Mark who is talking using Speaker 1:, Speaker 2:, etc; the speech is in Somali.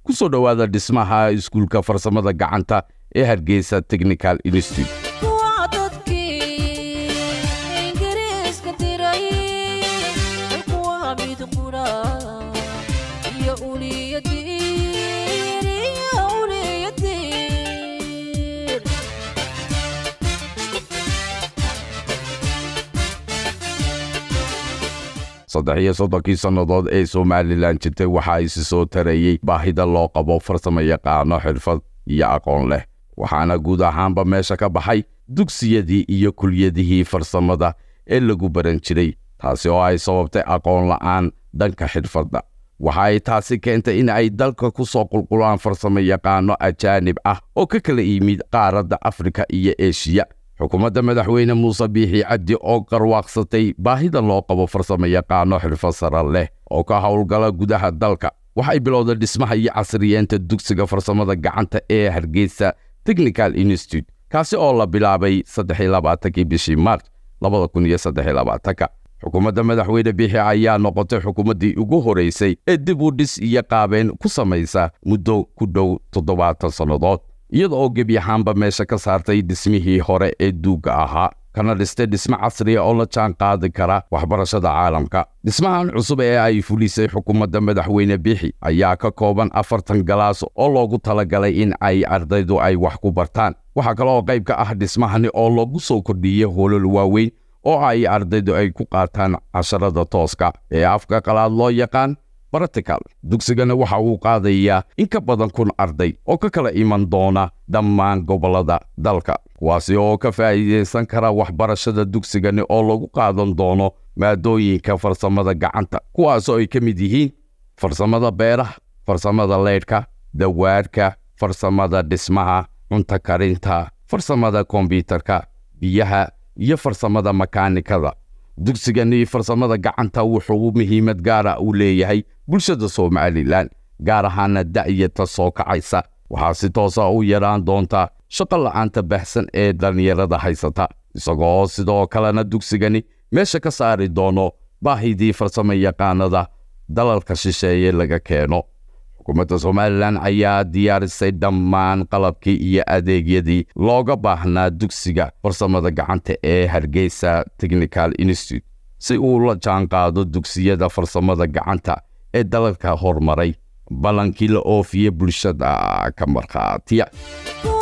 Speaker 1: ku soo dhowaada dhismaha iskuulka farsamada gacanta ee hargeysa technical institute
Speaker 2: Kuwa dadkii Ingiriiska diray, kuwa mid qura, iyo uliyadiin, iyo uliyadiin.
Speaker 1: saddex iyo soddonkii sannadood ee somalilan jirtay waxa isi soo tarayey baahida loo qabo farsamo yaqaano xirfad iyo aqoon leh waxaana guud ahaanba meesha ka baxay dugsiyadii iyo kulyadihii farsamada ee lagu baran jiray taasi oo ay sababtay aqoon la'aan dhanka xirfadda waxa ay taasi keentay in ay dalka ku soo qulqulaan farsamo yaqaano ajaanib ah oo ka kala yimid qaaradda afrika iyo eshiya xukuumadda madaxweyne muuse biixi cabdi oo qarwaaqsatay baahida loo qabo farsamo yaqaano xirfad sare leh oo ka howlgala gudaha dalka waxay bilowday dhismaha iyo casriyeenta dugsiga farsamada gacanta ee hargeysa technical institute kaasi oo la bilaabay saddexi labaatankii bishii maarch labada kun iyo saddex labaatanka xukuumadda madaxweyne biixi ayaa noqotay xukuumaddii ugu horeysay ee dib u dhis iyo qaabeen ku samaysa muddo ku dhow toddobaatan sannadood iyada oo gebi ahaanba meesha ka saartay dhismihii hore ee duugga ahaa kana dhistay dhismo casriya oo la jaan qaadi kara waxbarashada caalamka dhismahan cusub ee ay fulisay xukuumadda madaxweyne biixi ayaa ka kooban afartan galaas oo loogu talagalay in ay ardaydu ay wax ku bartaan waxaa kale oo qayb ka ah dhismahani oo lagu soo kordhiyey hoolal waaweyn oo ay ardaydu ay ku qaataan casharada tooska ee afka qalaad loo yaqaan baratical dugsigana waxa uu qaadayaa in ka badan kun arday oo ka kala iman doona dhammaan gobollada dalka kuwaasi oo ka faa'iidaysan kara waxbarashada dugsigani oo lagu qaadan doono maadooyinka farsamada gacanta kuwaasoo ay ka mid yihiin farsamada beeraha farsamada leydhka dawaadhka farsamada dhismaha cunto karinta farsamada kombyutarka biyaha iyo farsamada makaanikada dugsigani farsamada gacanta wuxuu muhiimad gaara u leeyahay bulshada somalilan gaar ahaana da'yata soo kacaysa waxaa si toosa u yaraan doonta shaqo la'aanta baxsan ee dhallinyarada haysata isagoo sidoo kalena dugsigani meesha ka saari doono baahidii farsamo yaqaanada dalalka shisheeye laga keeno xukuumadda somalilan ayaa diyaarisay dhammaan qalabkii iyo adeegyadii looga baahnaa dugsiga farsamada gacanta ee hargeysa technical institute si uu la jaanqaado dugsiyada farsamada gacanta ee dalalka horumaray ballankii la oofiye bulshada ka markhaatiya
Speaker 2: Kuwa